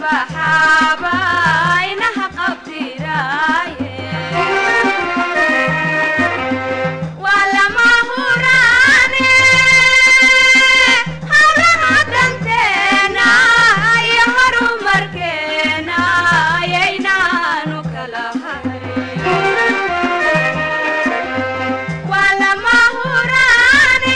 baxaaba inaha qabtiraaye waa lama huraane hawlaha danteena iyo horumarkeena ayaynaanu kala hayn waa lama huraane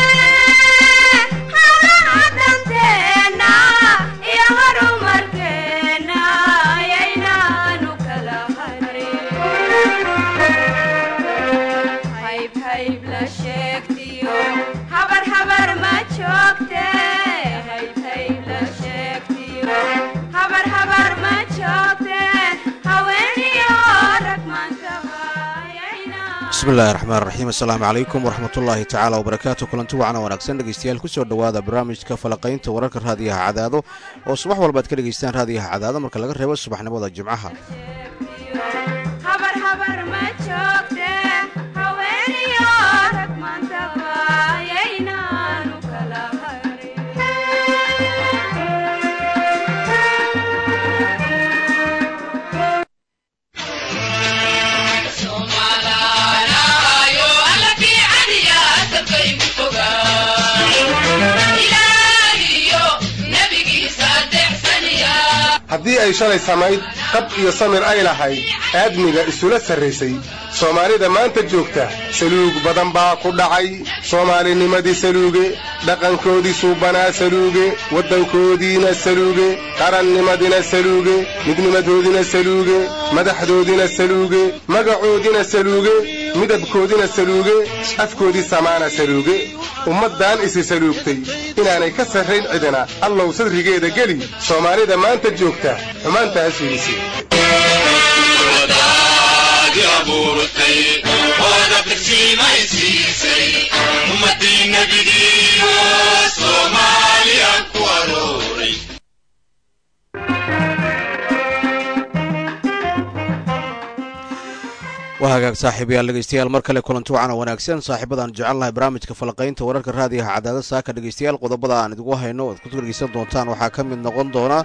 hawlaha danteena iyo horumarkeena ayaynaanu kala harin hayb hayb la sheegtiyo habar habar ma joogte hayb hayb la sheegtiyo habar habar ma joogte haweeniyo rag maantaba ayayna bismi illaahi raxmaan raxiim assalaamu calaykum waraxmatullaahi tacaala wabarakaatu kulanti wacana wanaagsan dhegeystayaal kusoo dhowaada barnaamijka falaqaynta wararka raadiyaha cadaado oo subax walbaad ka dhegeystaan raadiyaha cadaado marka laga reebo subaxnimada jimcaha habar habar ma joogte haweeniyo rag maantaba ayaynaanu kala harin haddii ay shalay samayd qab iyo samir ay lahayd aadmiga isula sarraysay soomaalida maanta joogta saluug badan baa ku dhacay soomaalinimadii saluuge dhaqankoodii suubanaa saluuge waddankoodiina saluuge qarannimadina saluuge midnimadoodina saluuge madaxdoodina saluuge magacoodina saluuge midabkoodina saluuge afkoodii samaana saluuge ummaddan isi saluugtay inaanay ka sarrayn cidina allow sadrigeeda geli soomaalida maanta joogta xumaantaas fiidisi waa hagaag saaxiibayaal dhegeystayaal mar kale kulanti wacan oo wanaagsan saaxiibadaan jecelnahay barnaamijka falaqaynta wararka raadiyaha cadaada saaka dhegeystayaal qodobada aan idigu hayno oad ku dhegeysan doontaan waxaa ka mid noqon doona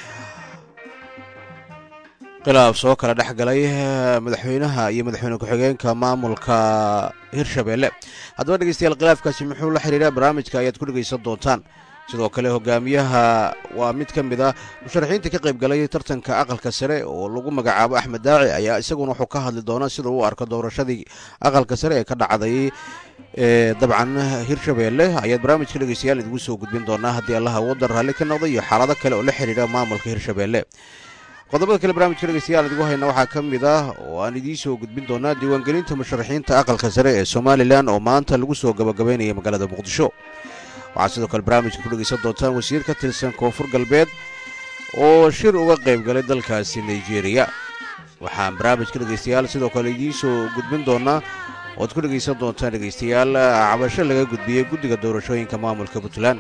khilaaf soo kala dhex galay madaxweynaha iyo madaxweyne ku-xigeenka maamulka hirshabeelle haddaba dhegeystayaal khilaafkaasi muxuu la xiriira barnaamijka ayaad ku dhegeysan doontaan sidoo kale hogaamiyaha waa mid ka mid ah musharaxiinta ka qayb galay tartanka aqalka sare oo lagu magacaabo axmed daaci ayaa isaguna wuxuu ka hadli doonaa sida uu arko doorashadii aqalka sare ee ka dhacday ee dabcan hirshabeelle ayaad barnaamijka dhegeystayaal idigu soo gudbin doonaa haddii allaha waddan raalli ka noqday iyo xaalado kale oo la xiriira maamulka hirshabeelle qodobada kale barnaamijka dhegeystayaal idigu hayna waxaa ka mid ah oo aan idiin soo gudbin doonaa diiwaangelinta musharaxiinta aqalka sare ee somalilan oo maanta lagu soo gabagabeynaya magaalada muqdisho waxaad sidoo kale barnaamijka ku dhegeysan doontaan wasiir ka tirsan koonfur galbeed oo shir uga qayb galay dalkaasi nigeria waxaan barnaamijka dhegeystayaal sidoo kale idiin soo gudbin doonaa oad ku dhegeysan doontaan dhegeystayaal cabasho laga gudbiyey guddiga doorashooyinka maamulka puntland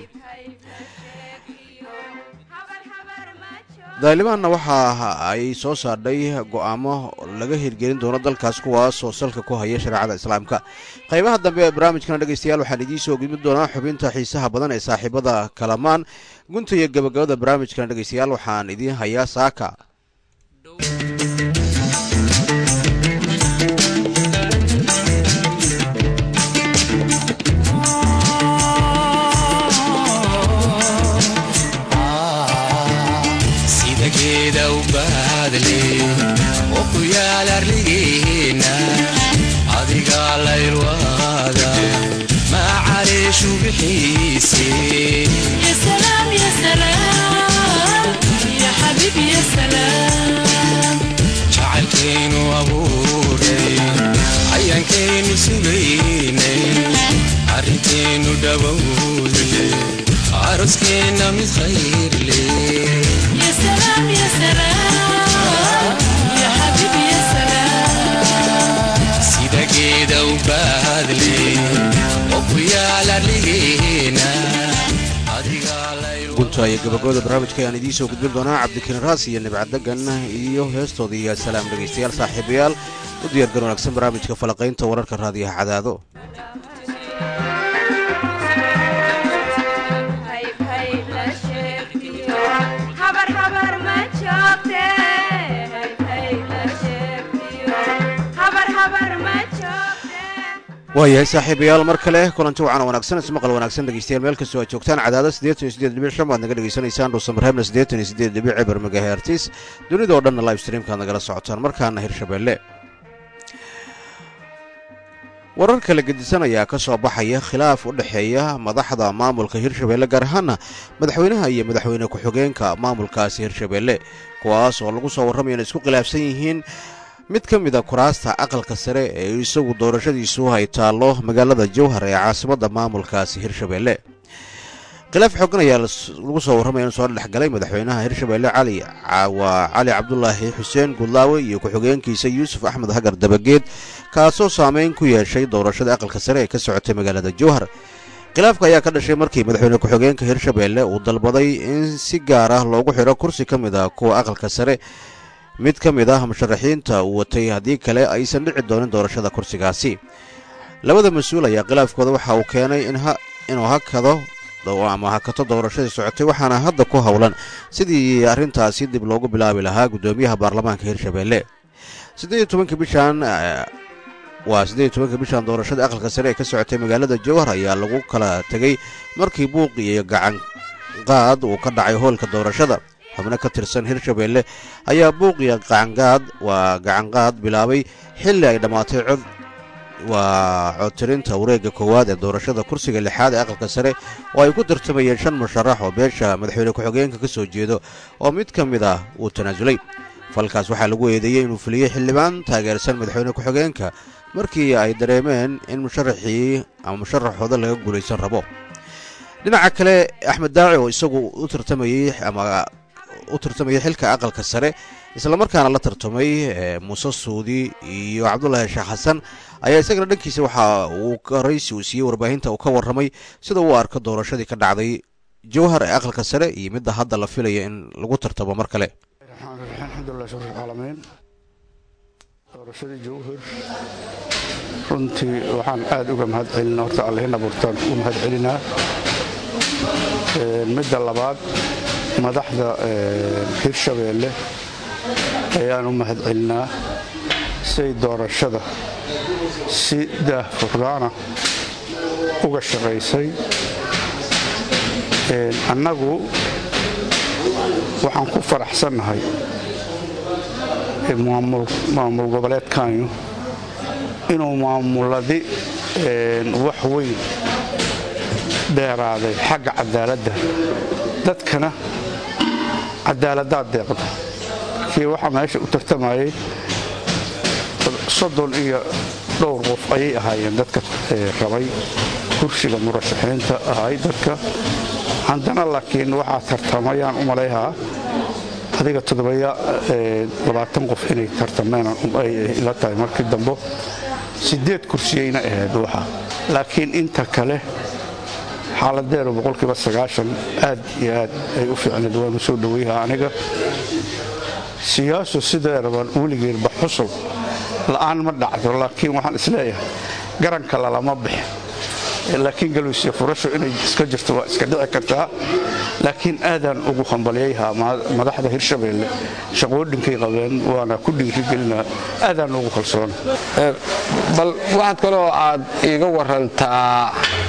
daalimaanna waxa ay soo saardhay go'aamo laga hirgelin doono dalkaas kuwaas oo salka ku haya shareecada islaamka qaybaha dambe ee barnaamijkana dhegeystayaal waxaan idiin soo gudbin doonaa xubinta xiisaha badan ee saaxiibada kalamaan gunta iyo gabagabada barnaamijkana dhegeystayaal waxaan idiin hayaa saaka sida geeda u baadle oo ku yaal arligeena adigaa laylwaada macareeshu bixiise يا سلام يا سلام يا حبيبي يا سلام jacaylkaynu abuuray ayaankaynu sugaynay arrintaynu dhowowde aroskeenna mid khayr leh يا سلام يا سلام يا حبيبي يا سلام sida geeda u baadle oo ku yaal arligeena adigaa layl gunta iyo gabagabada barnaamijka ayaan idiin soo gudbin doonaa cabdikariin raas iyo nibcadegan iyo heestooda iyo salaam dhegeystayaal saaxiibayaal u diyaargar wanaagsan barnaamijka falaqaynta wararka raadiyaha cadaado hayb hayb la sheegtiyo habar habar ma waayahay saaxiibayaal mar kale kulanti wacan wanaagsan ismaqal wanaagsan dhegeystayaal meel kastoo aad joogtaan cadaada siddeetan iyo siddeed dhibic shan baad naga dhegeysanaysaan dhuusamarheebna siddeetan iyo siddeed dhibic eber megahertis dunida oo dhanna live streamkaad nagala socotaan markaana hirshabeelle warar kala gedisan ayaa ka soo baxaya khilaaf u dhexeeya madaxda maamulka hirshabeelle gaar ahaana madaxweynaha iyo madaxweyne ku-xigeenka maamulkaasi hirshabeelle kuwaas oo lagu soo warramaya inay isku khilaafsan yihiin mid ka mid a kuraasta aqalka sare ee isagu doorashadiisu ay taallo magaalada jowhar ee caasimadda maamulkaasi hirshabeelle khilaaf xoogan ayaa lagu soo warramaya inuu soo dhexgalay madaxweynaha hirshabeelle cali waa cali cabdulaahi xuseen gudlaawe iyo ku-xigeenkiisa yuusuf axmed hagar dabageed kaasoo saameyn ku yeeshay doorashada aqalka sare ee ka socotay magaalada jowhar khilaafka ayaa ka dhashay markii madaxweyne ku-xigeenka hirshabeelle uu dalbaday in si gaar ah loogu xidho kursi ka mid ah kuwa aqalka sare mid ka mid ah musharaxiinta uu watay haddii kale aysan dhici doonin doorashada kursigaasi labada mas-uul ayaa khilaafkooda waxa uu keenay inuu hakado ama hakato doorashadii socotay waxaana hadda ku howlan sidii arrintaasi dib loogu bilaabi lahaa guddoomiyaha baarlamaanka hirshabeelle siddeed tobanka bishan waa siddeed iyo tobanka bishan doorashada aqalka sare ee ka socotay magaalada jowhar ayaa lagu kala tegey markii buuq iyo gacan qaad uu ka dhacay hoolka doorashada xubno ka tirsan hirshabeelle ayaa buuq iyo gacangaad waa gacanqaad bilaabay xilli ay dhammaatay cod waa codtirinta wareegga koowaad ee doorashada kursiga lixaad ee aqalka sare oo ay ku tartamayeen shan musharax oo beesha madaxweyne ku-xigeenka ka soo jeedo oo mid ka mid ah uu tanaasulay falkaas waxaa lagu eedeeyey inuu fuliyey xildhibaan taageersan madaxweyne ku-xigeenka markii ay dareemeen in musharaxii ama musharaxooda laga guulaysan rabo dhinaca kale axmed daaci oo isagu u tartamayey ama u tartamayay xilka aqalka sare islamarkaana la tartamay muuse suudi iyo cabdulaahi sheekh xasan ayaa isagana dhankiisa waxa uu horaysi uu siiyey warbaahinta uu ka warramay sida uu arko doorashadii ka dhacday jowhar ee aqalka sare iyo midda hadda la filaya in lagu tartamo mar kale alxamdulilah shukr caalamiin doorashadii jowhar runtii waxaan aad uga mahad celina horta allihina burtaan u mahad celinaa midda labaad madaxda hirshabeelle ayaan u mahad celinaa say doorashada si daahfurnaana uga shaqaysay annagu waxaan ku faraxsannahay maamul goboleedkanyu inuu maamuladi wax weyn dheeraaday xagga cadaaladda dadkana cadaaladaad deeqda kii waxaa meesha u tartamayay soddon iyo dhowr qof ayay ahaayeen dadka rabay kursiga murashaxiinta ahay dadka haddana laakiin waxaa tartamayaan u malayhaa adiga toddobayabaatan qof inay tartameen la tahay markii dambo siddeed kursiyayna ahayd waxa laakiin inta kale xaaladeedu boqolkiiba sagaashan aad iyo aad ay u fiicneed waanu soo dhoweyha aniga siyaasu sideedaban weligeedba xusul la'aan ma dhacdo laakiin waxaan isleeyahay garanka lalama bixin laakiin galwisiya furasho inay iska jirto waa iska dhici kartaa laakiin aadaan ugu hambalyayhaa madaxda hirshabeelle shaqoodhinkay qabeen waana ku dhiirigelinaa aadaan ugu kalsoona bal waxaad kaloo aad iiga warantaa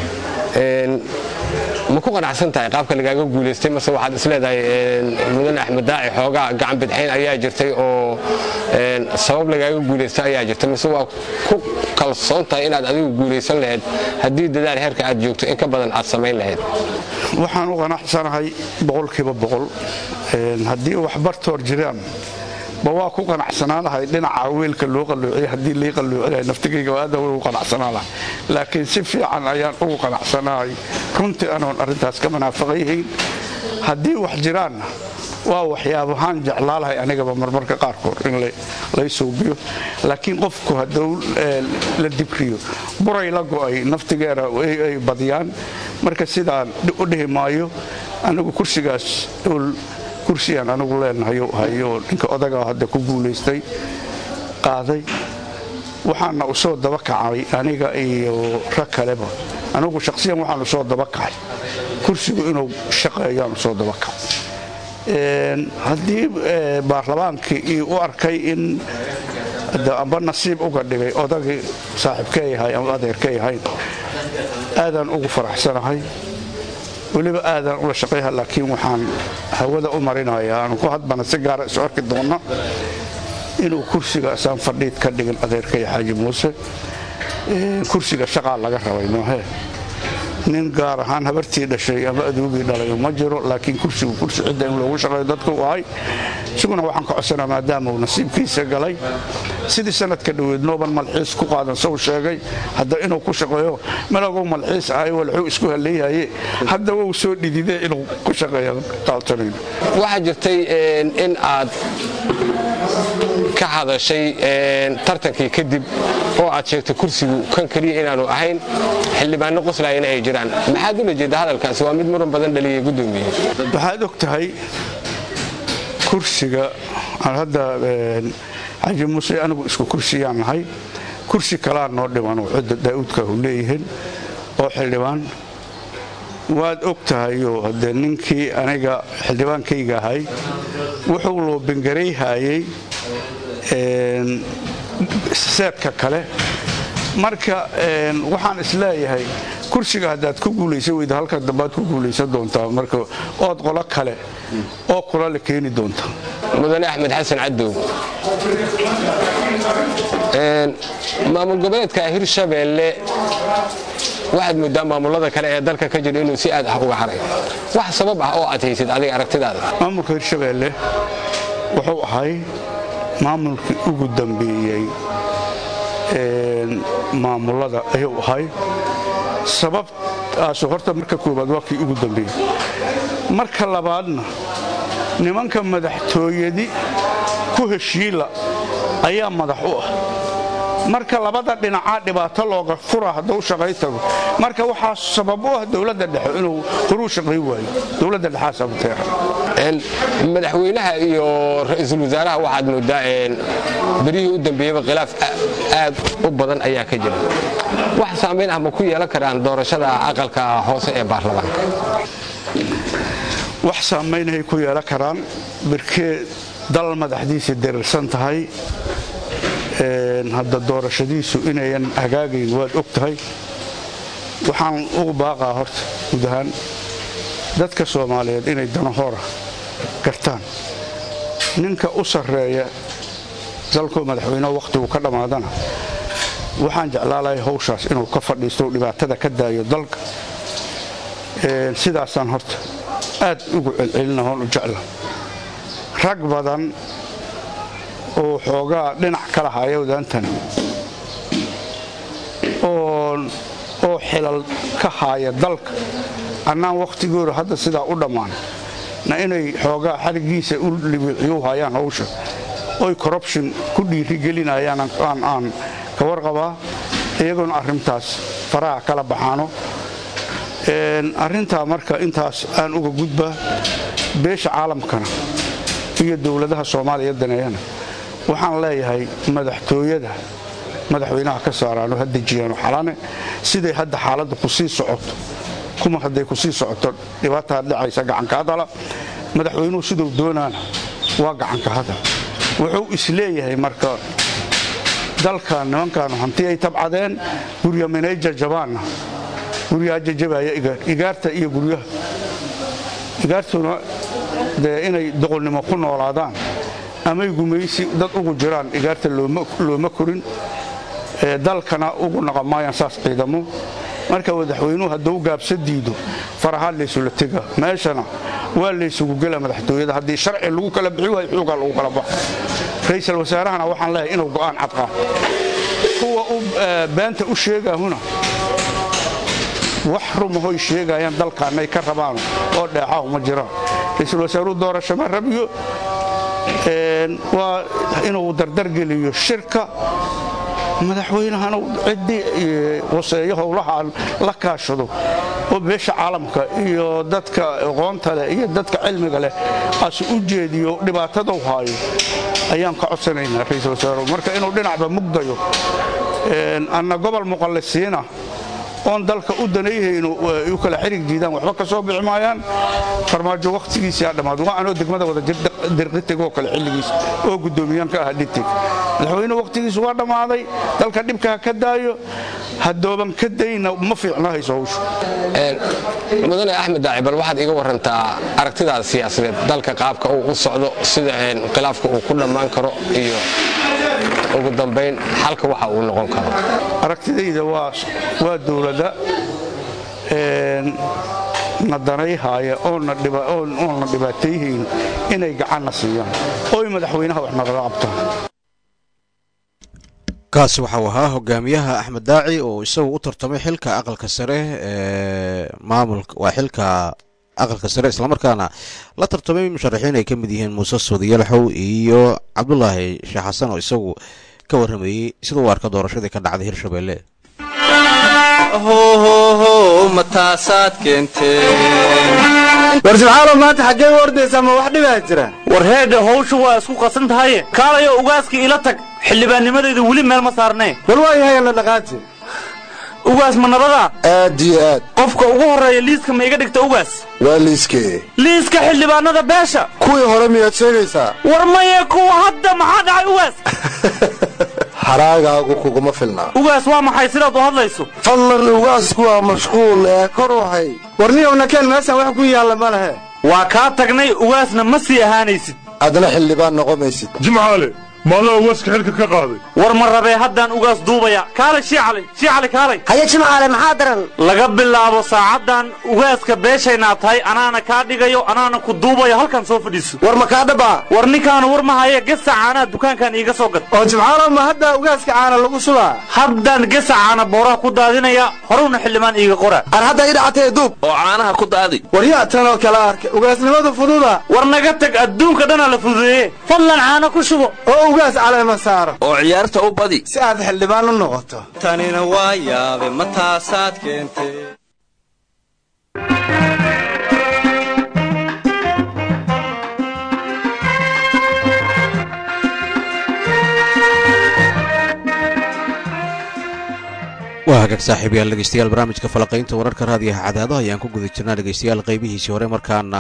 ma ku qanacsan tahay qaabka lagaaga guulaystay mase waxaad isleedahay mudane axmed daaci xoogaa gacan bidxayn ayaa jirtay oo sabab lagaaga guulaystay ayaa jirtay mise waa ku kalsoon tahay inaad adigu guulaysan lahayd haddii dadaal heerka aad joogto in ka badan aad samayn lahayd waxaan u qanacsanahay boqolkiiba boqol haddii waxbartoor jiraan ba waa ku qanacsanaanahay dhinaca weelka loo qalloociya haddii lii qalloocinahay naftigayga aada ugu qanacsanaanahay laakiin si fiican ayaan ugu qanacsanahay runtii anoon arrintaas ka manaafiqayhayn haddii wax jiraanna waa waxyaabahaan jeclaalahay anigaba marmarka qaarkood in lay suubiyo laakiin qofku hadduu la dibriyo buray la go'ay naftigeena ay badiyaan marka sidaan u dhihi maayo anigu kursigaas kursigaan anigu leenahayo hayo ninka odagaa hadda ku guulaystay qaaday waxaana u soo daba kacay aniga iyo rag kaleba anigu shaqsiyan waxaan u soo daba kacay kursigu inuu shaqeeyaan u soo daba kacay haddii baarlamaankii u arkay in hadda amba nasiib uga dhigay odagii saaxiibkay ahay ama adeerkay ahayn aadaan ugu faraxsanahay weliba aadaan ula shaqayha laakiin waxaan hawada u marinayaa aanu ku hadbana si gaara isu arki doonna inuu kursigaasaan fadhiid ka dhigin adeerkay xaaji muuse kursiga shaqaa laga rabay moohee nin gaar ahaan habartii dhashay ama aduugii dhalay ma jiro laakiin kursigu kursi cidda in loogu shaqeeyo dadku u ahay isaguna waxaan ka codsanaa maadaama uu nasiibkiisa galay sidii sanadka dhoweed nooban malxiis ku qaadan sow sheegay hadda inuu ku shaqeeyo malagow malxiis ahay walxuu isku haleeyaye hadda wuu soo dhididee inuu ku shaqeeyo kaaltanayn waxaa jirtay in aad ka hadashay tartankii kadib oo aad sheegtay kursigu kan keliya inaanu ahayn xildhibaano qoslaayana ay jiraan maxaad ula jeeda hadalkaasi waa mid muran badan dhaliyay gudoomiye waxaad og tahay kursiga aan hadda xaji muuse anigu isku kursiyaan nahay kursi kalaa noo dhiman oo cidda daa'uudka hu leeyihiin oo xildhibaan waad og tahayoo haddee ninkii aniga xildhibaankayga ahay wuxuu loo bengarayhaayey seedka kale marka waxaan isleeyahay kursiga haddaad ku guulaysan weyda halka dambaad ku guulaysan doontaa marka ood qolo kale oo kula la keeni doonta mudane axmed xasan cadow maamul goboleedka hirshabeelle waxaad moodaa maamulada kale ee dalka ka jira inuu si aad ah uga haray wax sabab ah oo aad haysid adiga aragtidaada maamulka hirshabeelle wuxuu ahay maamulkii ugu dambeeyey maamulada ayuu ahay sababtaasu horta marka koowaad waa kii ugu dambeeyey marka labaadna nimanka madaxtooyadi ku heshiila ayaa madax u ah marka labada dhinacaa dhibaato looga fura hadduu shaqay tago marka waxaa sabab u ah dowladda dhexe inuu horuu shaqay waayo dowladda dhexaasaa muteera madaxweynaha iyo ra-iisul wasaaraha waxaad moodaa berihii u dambeeyeyba khilaaf aad u badan ayaa ka jira wax saamayn ah ma ku yeelan karaan doorashada aqalka hoose ee baarlamaanka wax saamaynay ku yeelan karaan birkee dal madaxdiisa darirsan tahay hadda doorashadiisu inayan hagaagayn waad og tahay waxaan ugu baaqaa horta guud ahaan dadka soomaaliyeed inay danahoora gartaan ninka u sarreeya dalkoo madaxweyneho wakhtigu ka dhammaadana waxaan jeclaalahay hawshaas inuu ka fadhiisto dhibaatada ka daayo dalka sidaasaan horta aad ugu celcelinahoon u jecla rag badan oo xoogaa dhinac ka lahaaya wadaantan oo xilal ka haaya dalka annaan wakhtigooda hadda sidaa u dhammaan na inay xoogaa xarigiisa u libiiciyu hayaan hawsha oy corruption ku dhiirigelinayaan aan ka warqabaa iyagoona arrintaas faraha kala baxaano arrintaa marka intaas aan uga gudbaa beesha caalamkana iyo dowladaha soomaaliya daneeyana waxaan leeyahay madaxtooyada madaxweynaha ka saaraano ha dejiyaano xalane siday hadda xaaladda ku sii socoto kuma hadday ku sii socoto dhibaataa dhacaysa gacanka hadala madaxweynuhu siduu doonaana waa gacanka hadal wuxuu isleeyahay marka dalkan nimankaanu hanti ay tabcadeen gurya minay jajabaanna guryaha jajabaya igaarta iyo guryaha igaartuna dee inay doqolnimo ku noolaadaan amay gumaysi dad ugu jiraan igaarta looma korin dalkana ugu naqamaayaan saas ciidamo marka madaxweynuhu hadduu gaabsa diido farahaa laysula tega meeshana waa laysugu gela madaxtooyada haddii sharci lagu kala bixi waayo xuugaa lagu kala baxo ra'iisul wasaarahana waxaan leeyahay inuu go'aan cadqaa kuwa beenta u sheegaahuna wax rumahoy sheegayaan dalkaanay ka rabaan oo dheexahu ma jiraan ra'iisul wasaaruhu doorasho ma rabiyo waa inuu dardargeliyo shirka madaxweynahana ciddii waseeyo howlahaan la kaashado oo beesha caalamka iyo dadka aqoonta leh iyo dadka cilmiga leh asu u jeediyo dhibaatadau haayo ayaan ka codsanaynaa ra'iisul wasaaruhu marka inuu dhinacba mugdayo anna gobol muqallisiina oon dalka u danayhayno ay u kala xirig diidaan waxba ka soo bixi maayaan farmaajo wakhtigiisii aa dhammaad waa anoo degmada wada jir dirqitegoo kale xilligiis oo guddoomiyahan ka ah dhiteg madaxweyne wakhtigiisu waa dhammaaday dalka dhibka ha ka daayo haddooban ka dayna ma fiicna hayso hawshu mudane axmed daaci bal waxaad iga warantaa aragtidaada siyaasadeed dalka qaabka uu u socdo sida khilaafka uu ku dhammaan karo iyo ugu dambayn xalka waxa uu noqon karo aragtidayda waa waa dowladda na danayhaaya oonna dhibaatayhayn inay gacanna siiyaan oy madaxweynaha wax nagala qabtaan kaasi waxau ahaa hogaamiyaha axmed daaci oo isagu u tartamay xilka aqalka sare ee maamulka waa xilka aqalka sare islamarkaana la tartamay musharaxiin ay ka mid yihiin muuse suudiyalaxow iyo cabdulaahi sheekh xasan oo isagu ka warramayey sida uu arka doorashadii ka dhacday hirshabelle war subxaalo maanta xaggee u ordaysaa ma wax dhibaa jira war heedha hawshu waa isku qasan tahaye kaalayo ugaaskii ila tag xildhibaannimadayda weli meel ma saarnee bal waa yahay la dhaqaaji ugaas ma nabadaa aad iyo aad qofka ugu horreeya liiska ma iga dhigta ugaas waa liiskee liiska xildhibaanada beesha kuwii hore miyaad sheegaysaa war maye kuwa hadda maxaa dhacay ugaas haraagaagu kuguma filnaa ugaas waa maxay sidaad u hadlayso fadlan ugaasku waa mashquul ee kor waxay war niyowna keen meeshan wax ku yaalla ma lehe waa kaa tagnay ugaasna ma sii ahaanaysid adna xildhibaan noqomaysid jimcaale maadaa ugaaska xilka ka qaaday war ma rabee haddaan ugaas duubaya kaalay shiicali shiicali kaalay haye jimcaale maxaa daran laga bilaabo saacaddan ugaaska beeshaynaa tahay anaana kaa dhigayo anaana ku duubayo halkan soo fadhiiso war ma kaa dhabaa war ninkaanu war ma haye gesa caanaa dukaankan iiga soo gad oo jimcaalo ma hadda ugaaska caana lagu subaa haddaan gesa caana booraha ku daadinaya horewna xildhibaan iiga qora ar hadda ii dhacatee duub oo caanaha ku daadi war yaa tanoo kala arka ugaasnimadu fududa war naga tag adduunka dhanaa la fududeeye fadlan caano ku shubo oo ugaas caleema saaro oo ciyaarta u badi si aad xildhibaan u noqoto tanina waa yaabe ma taasaad keentay waa hagaag saaxiibayaal dhegeystayaal barnaamijka falaqaynta wararka raadiyaha cadaado ayaan ku guda jirnaa dhegeystayaal qaybihiisii hore markaana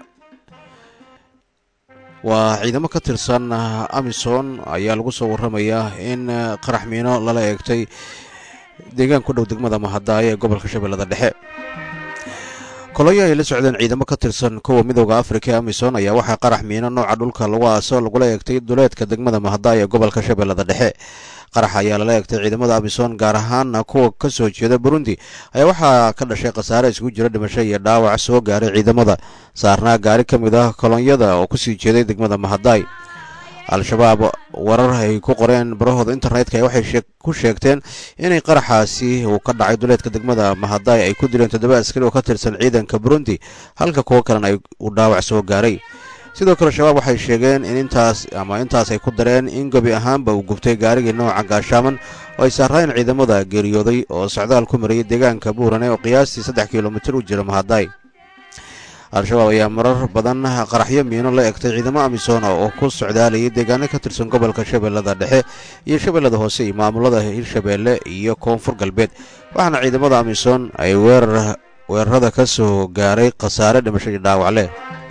waa ciidamo ka tirsan amison ayaa lagu soo warramayaa in qarax miino lala eegtay deegaan ku dhow degmada mahadaayo ee gobolka shabeellada dhexe koloyo ay la socdeen ciidamo ka tirsan kuwa midooda afrika ee amison ayaa waxaa qarax miino nooca dhulka lagu aaso lagula eegtay duleedka degmada mahadaayo ee gobolka shabeellada dhexe qarax ayaa lala eegtay ciidamada amison gaar ahaan kuwa ka soo jeeda burundi ayaa waxaa ka dhashay khasaare isugu jira dhimasho iyo dhaawac soo gaaray ciidamada saarnaa gaari ka mid ah kolonyada oo kusii jeeday degmada mahadaay al-shabaab warar ay ku qoreen barahooda internetka waxay ku sheegteen inay qaraxaasi uu ka dhacay duleedka degmada mahadaay ay ku dileen toddoba askari oo ka tirsan ciidanka burundi halka kuwo kalena ay uu dhaawac soo gaaray sidoo kale shabaab waxay sheegeen in intaas ama intaas ay ku dareen in gebi ahaanba uu gubtay gaarigii nooca gaashaaman oo ay saarraayeen ciidamada geeriyooday oo socdaal ku marayay deegaanka buurane oo qiyaastii saddex kilomitir u jira mahadaay al-shabaab ayaa marar badan qaraxyo miino la egtay ciidamo amisoona oo ku socdaalayay deegaano ka tirsan gobolka shabeellada dhexe iyo shabeellada hoose iyo maamulada hirshabeelle iyo koonfur galbeed waxaana ciidamada amisom ay weerar weerarada ka soo gaaray khasaare dhimasho iyo dhaawac leh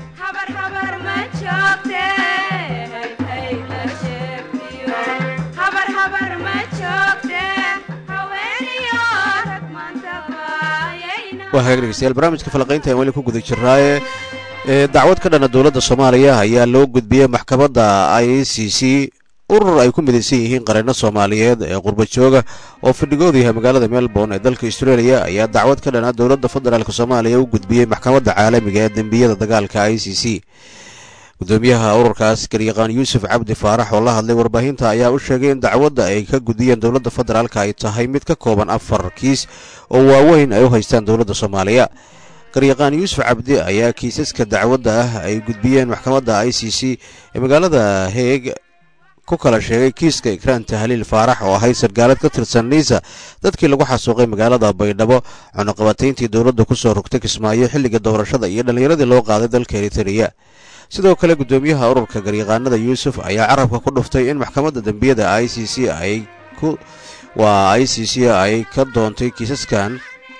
waa hagaag dhegeystayaal barnaamijka falaqaynta aan weli ku guda jirnaaye dacwad ka dhana dowladda soomaaliya ayaa loo gudbiyey maxkamadda i c c urur ay ku midaysan yihiin qareeno soomaaliyeed ee qurba jooga oo fadhigoodu yahay magaalada melbourne ee dalka australia ayaa dacwad ka dhana dowladda federaalk soomaaliya u gudbiyey maxkamadda caalamiga ee dembiyada dagaalka i c c gudoomiyaha ururkaas garyaqaan yuusuf cabdi faarax oo la hadlay warbaahinta ayaa u sheegay in dacwadda ay ka gudiyeen dowladda federaalk ay tahay mid ka kooban afar kiis oo waaweyn ay u haystaan dowladda soomaaliya garyaqaan yuusuf cabdi ayaa kiisaska dacwadda ah ay gudbiyeen maxkamadda i c c ee magaalada heeg ku kala sheegay kiiska ikraan tahliil faarax oo ahayd sargaalad ka tirsan niisa dadkii lagu xasuuqay magaalada baydhabo cunuqabatayntii dowladda kusoo rogtay kismaayo xilliga doorashada iyo dhallinyaradii loo qaaday dalka eritreya sidoo kale gudoomiyaha ururka garyaqaanada yuusuf ayaa carabka ku dhuftay in maxkamadda dembiyada i c c ay ku waa i c c ay ka doontay kiisaskan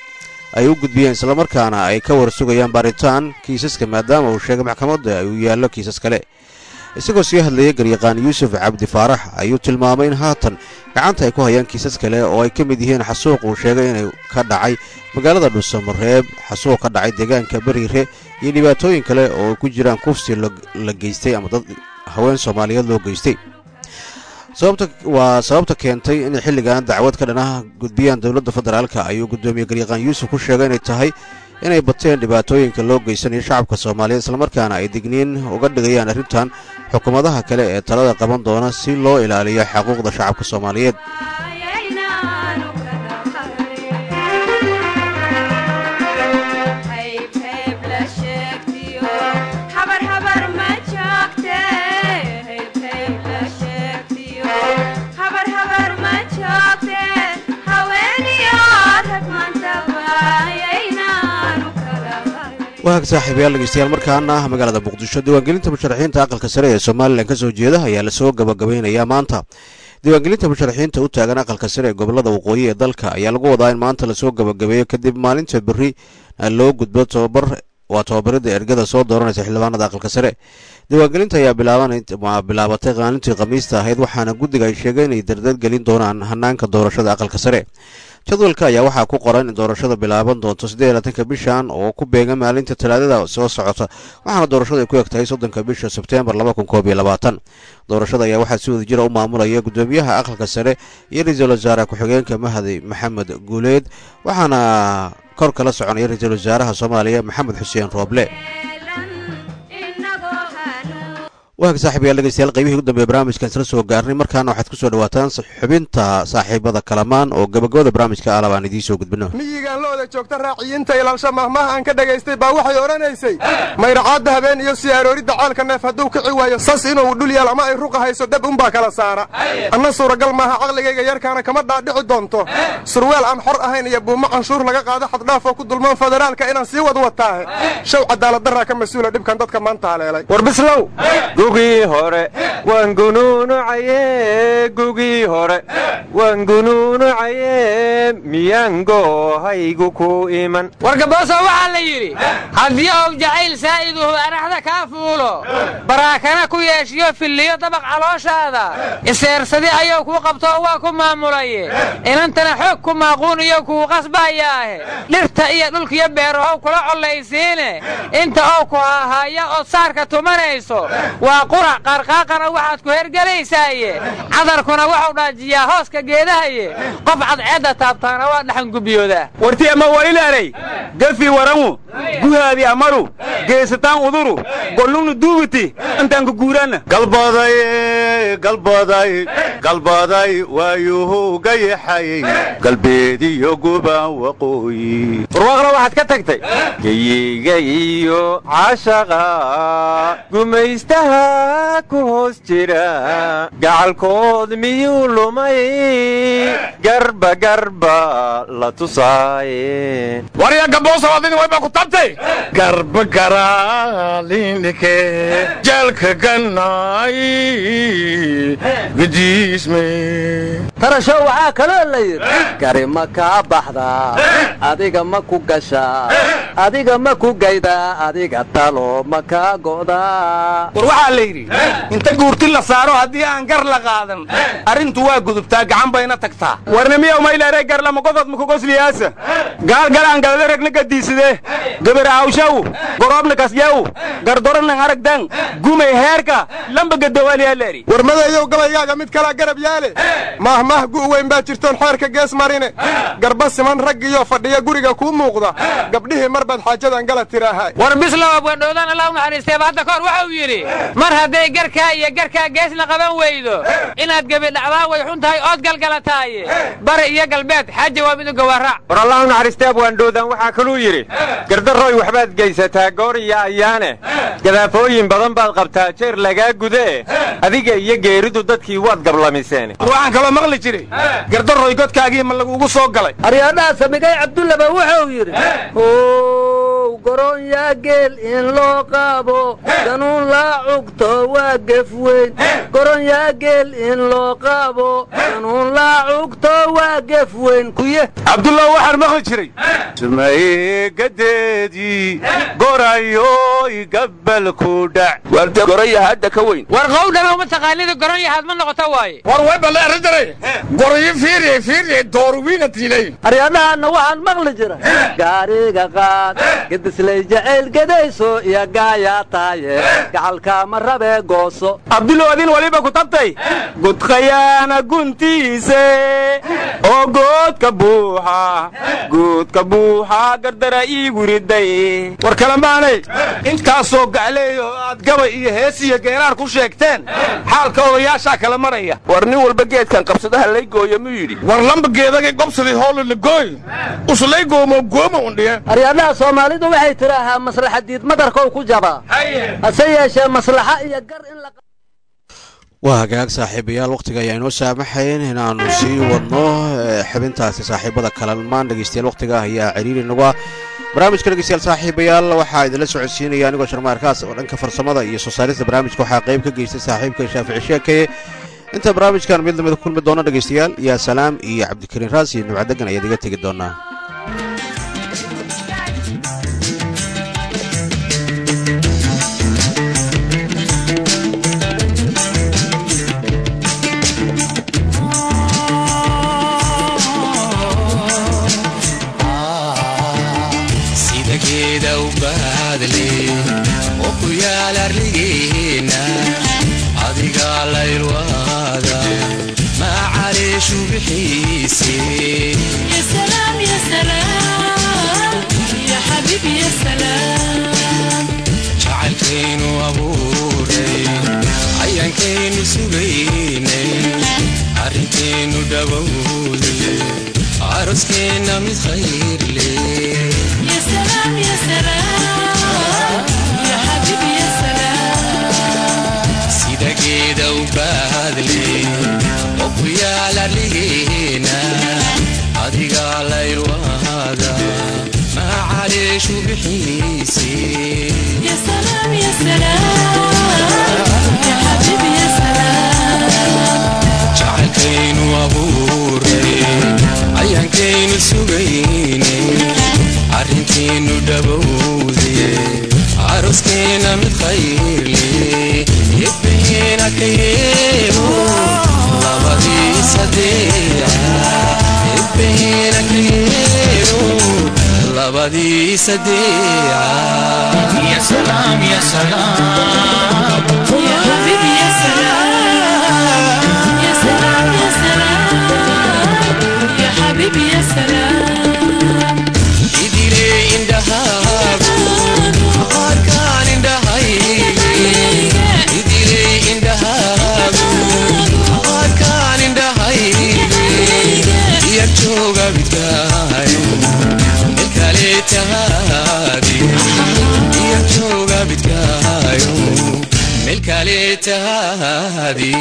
ay u gudbiyeen islamarkaana ay ka warsugayaan baaritaan kiisaska maadaama uu sheegay maxkamadda uu yaallo kiisas kale isagoo sii hadlayay garyaqaan yuusuf cabdi faarax ayuu tilmaamay in haatan gacanta ay ku hayaan kiisas kale oo ay ka mid yihiin xasuuq uu sheegay inay ka dhacay magaalada dhuusamareeb xasuuq ka dhacay deegaanka beriire iyo dhibaatooyin kale oo ay ku jiraan kufsi la geystay ama dad haween soomaaliyeed loo geystay waa sababta keentay inay xilligan dacwad ka dhanah gudbiyaan dowladda federaalka ayuu guddoomiye garyaqaan yuusuf ku sheegay inay tahay inay bateen dhibaatooyinka loo geysanayo shacabka soomaaliyeed islamarkaana ay digniin uga dhigayaan arrintan xukuumadaha kale ee talada qaban doona si loo ilaaliyo xaquuqda shacabka soomaaliyeed waag saaxiibayaal dhegeystayaal markaana magaalada muqdisho diiwaangelinta musharaxiinta aqalka sare ee somalilan ka soo jeeda ayaa lasoo gabagabaynayaa maanta diiwaangelinta musharaxiinta u taagan aqalka sare ee gobolada waqooyi ee dalka ayaa lagu wadaa in maanta lasoo gabagabeeyo kadib maalinta berri loo gudbo tobabar waa tobabarida ergada soo dooranaysa xildhibaanada aqalka sare diiwaangelinta ayaa bilaabatay maalintii khamiista ahayd waxaana guddiga ay sheegeen inay dardar gelin doonaan hanaanka doorashada aqalka sare jadwalka ayaa waxaa ku qoran in doorashada bilaaban doonto siddeelaatanka bishan oo ku beega maalinta talaadada soo socota waxaana doorashada ay ku eg tahay soddonka bisha sebteembar laba kun koob iyo labaatan doorashada ayaa waxaa si wada jira u maamulaya guddoomiyaha aqalka sare iyo ra-iisul wasaare ku-xigeenka mahdi maxamed guuleed waxaana kor kala soconaya ra-iisul wasaaraha soomaaliya maxamed xuseen rooble waag saaxiibayaal dhegeystayaal qaybihii ugu dambeeye barnaamijkan isla soo gaarnay markaana waxaad ku soo dhawaataan xubinta saaxiibada kalamaan oo gabagabada barnaamijka alab aan idiin soo gudbino miyigaan looda joogta raaciyiinta ilaalsha mahmaha aan ka dhagaystay baa waxay odhanaysay mayracaadda habeen iyo siyaaroorida caalka neef hadduu kici waayo sas inuu dhul yaal ama ay ruqa hayso dab unbaa kala saara anna suuragal maaha caqligayga yarkaana kama dhaadhici doonto surweel aan xor ahayn iyo buumo canshuur laga qaado xaddhaafoo ku dulmaan federaalka inaan sii wad wataahe show cadaaladdarraa ka mas-uula dhibkan dadka maanta haleelay warbislow gugii hore waan gunuunucaye gugii hore waan gunuunucaye miyaan goohaygu ku iman wargabooso waxaa la yidhi haddii ou jacayl saa'iduhu araxda kaa fuulo baraakana ku yeeshiyo filliyo dabaq calooshaada iseersadi ayuu kuu qabtoo waa ku maamulaye inantana xoog ku maaquuniyo kuu qasbayaahe dhirta iyo dhulkiyo beerahow kula collaysiine inta oo ku haahaaya ood saarka tumanayso waa qurac qarqaaqana waxaad ku hergelaysaaye cadarkuna waxuu dhaajiyaa hooska geedahaye qof cadceedda taabtaana waa dhaxangubiyoodaa warti ama walilaanay gafi warangu guhaadi amaru geesataan uduru gollugnu duubiti intaan ku guuraanna galbaday galbaday galbaday waayuhu gayaxayey galbeediyo gubaan waqooyi warwaaqna waxaad ka tagtay geyiga iyo cashaqa gumaystaha ku hoos jira gacalkood miyuu lumay garba garba la tusaaye warya gaboosa adini wayba ku tabtay garba garaalindhike jeelka gannaay gajiisme tarasho waxaa kaloo la yidhi gari ma kaa baxdaa adiga ma ku gashaa adiga ma ku gaydaa adiga talo ma kaa go'daa war waxaa la yidhi inta guurti la saaro haddii aan gar la qaadan arrintu waa gudubtaa gacan bayna tagtaa warnimiyow mayleere garlama godod makugosliyaasa gaalgalaan galada regna gadiiside gabar awshaw gorobna kasyaw gardoranan aragdan gumay heerka lamba gadawaaliyaleeri warmadeeyow gabaygaaga mid kalaa garab yaale mahmah gu' weyn baa jirtoon xeerka gees marine garba siman raggiyo fadhiya guriga kuu muuqda gabdhihii mar baad xaajadan gala tiraahay war bislow abwadhowdan allah u naxariisteeba hadda kahor waxau yidhi mar hadday garkaa iyo garkaa geesna qaban weydo inaad gebi dhacdaa way xun tahay ood galgalataaye bari iyo galbeed xaaja waa mid u gawaaraac war allah u naxariistee abwaandhowdan waxaa kaluu yidhi gardarooy waxbaad geysataa goor iyo ayaane gadaafooyin badan baad qabtaa jeer lagaa gudee adiga iyo geeridu dadkii waad gablamiseen war waxaan kaloo maqli jiray gardarooy godkaagii ma lagugu soo galay aryaadhaha samigay cabdullaba wuxuu yidhi ow goronyaa geel in loo qaabo ganuun laa cugto waa gef weyn goronyaa geel in loo qaabo ganuun laa cugto waa gef weyn kuye cabdullah waxaan maqli jiray sumaygadeedii gorayoy gabalku dhac warde goraya hadda ka weyn war qowdhana uma taqaanida goron yahaad ma noqota waaye war way balle arrintanay goroyo fiiriye fiiriye dooruwiina tiilay aryadhahanna waxaan maqli jira gaariga qaad gedislay jacayl gedayso iyo gaayaa tahaye gacalkaama rabee gooso abduloodin waliba ku tabtay gudkhayaana guntiise oo goodka buuxa goodka buuxa gardara iigu riday war kalamaanay intaasoo gacleeyo aad gabay iyo hees iyo geeraar ku sheegteen xaalka odayaashaa kala maraya war nin walba geedkan qabsadaha lay gooyo muu yidhi war lamba geedagay gobsadii howlina gooy uslay goomo gooma undhiye aryadhaha soomaalidu waxay tidhaahaa maslaxa diidmadarkow ku jabaa hase yeeshee maslaxa iyo gar in la waa hagaag saaxiibayaal wakhtiga ayaa inoo saamaxayn inaannu sii wadno xubintaasi saaxiibada kalamaan dhegeystayaal wakhtiga ayaa ciriiri nagu ah barnaamijka dhegeystayaal saaxiibayaal waxaa idinla socodsiinaya anigoo sharmaarkaas oo dhanka farsamada iyo soo saarista barnaamijka waxaa qayb ka geystay saaxiibka shaafici sheekeye inta barnaamijkan mid lamida kulmi doona dhegeystayaal yaa salaam iyo cabdikariin raas iyo nabcadegan ayaad iga tegi doonaa sida geeda u baadle oo ku yaal arligeena adigaa laylwaada macaleeshu bixiise يا سلام يا سلام يا حبيبي يا سلام jacaylkaynu abuuray ayaankaynu sugaynay arrinkaynu dhawowday aroskeenna mid khayr leh يا سلام يا سلام يا حبيبي يا سلام sida geeda u baadle oo ku yaal arligeena adigaa laylwaada macaleeshu bixiise يا سلام يا سلام يا حبيبي يا سلام jacaylkaynu abuuray ayaankaynu sugaynay arrinkaynu dhawowday aroskeenna mid khayr leh ebbeena ka yeelo labadii sadeeca ebbeena ka yeelo labadii sadeeca يا سلام يا سلام يا حبيبي يا سلام يا سلام يا سلام يا حبيبي يا سلام idiley indhahaagu qaarkaan indhahayge idiley indhahaagu qaarkaan indhahayge iyag jooga bidkaayo meel kale tahaadi iyag jooga bidkaayo meel kale tahaadi